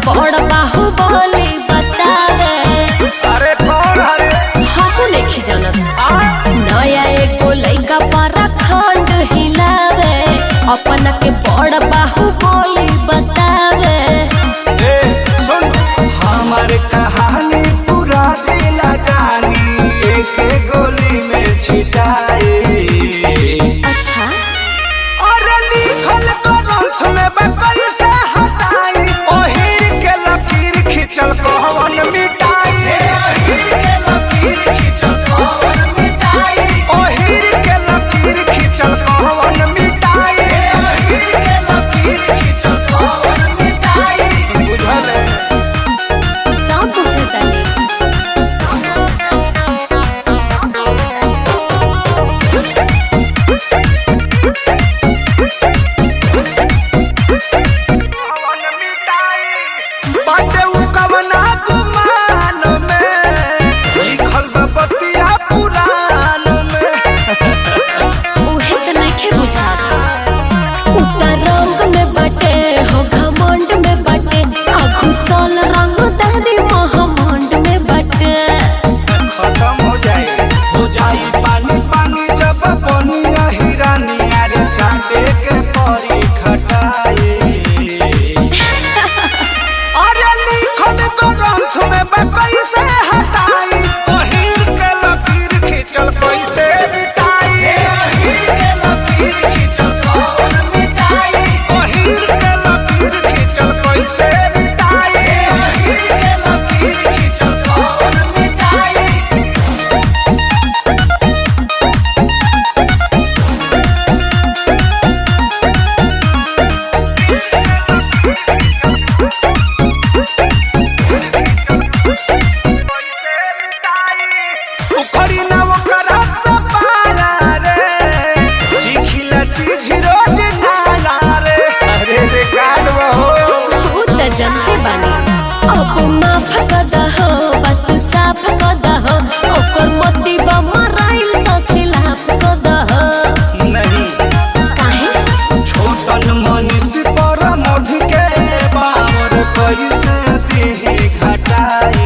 बड़ बाहुबली बतावे अरे कौन हरे हमू नहीं जानत आ नया एगो लइका पर खंड हिलावे अपन के बड़ बाहुबली बतावे ए सुन हमार कहानी पूरा जिला जानी एक गोली में छिटाए अच्छा अरे लिखल ग्रंथ में बकल से हटाई ओहिर के लकीर खिंचल कहवन मिटाई ओहिर के लकीर खिंचल कहवन मिटाई ओहिर के लकीर खिंचल कहवन मिटाई ओहिर के लकीर खिंचल कहवन मिटाई बुझल है सब बुझतानी बाटे उ कवना गुमान में लिखल बा बतिया पुराण में उहे त नइखे बुझात उतर रंग में बटे हो घमंड में बटे आ घुसल रंग दादी महामंड में बटे खत्म हो जाए हो जाई पानी पानी जब बनिया हिरानिया रे चाटे के परी खटाए अरे लिखल ग्रंथ में बा कैसे हटाई ओहिर के लकीर खिंचल कैसे मिटाई ओहिर के लकीर खिंचल कौन मिटाई ओहिर के लकीर खिंचल कैसे मिटाई ओहिर के लकीर खिंचल कौन मिटाई उखड़ी ना ओकरा सपारा रे चिखिला चीज रोज नाला रे अरे रे गाड़वा हो उ त जनते बानी अब माफ कदा हो बात साफ कदा हो ओकर मती बा मराइल त खिलाफ कदा हो नहीं काहे छोटन मनीष पर मधु के बावर कैसे देह घटाए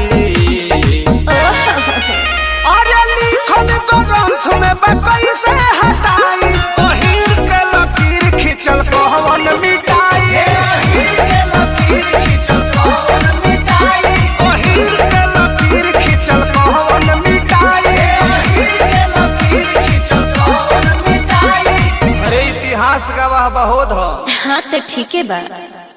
अरे लिखल ग्रंथ में बा कैसे हटाई ओहिर के लकीर खिंचल कहवन मिटाई ओहिर के लकीर खिंचल कहवन मिटाई ओहिर के लकीर खिंचल कहवन मिटाई ओहिर के लकीर खिंचल कहवन मिटाई अरे इतिहास गवाह बहुत हो हाँ त ठीके बा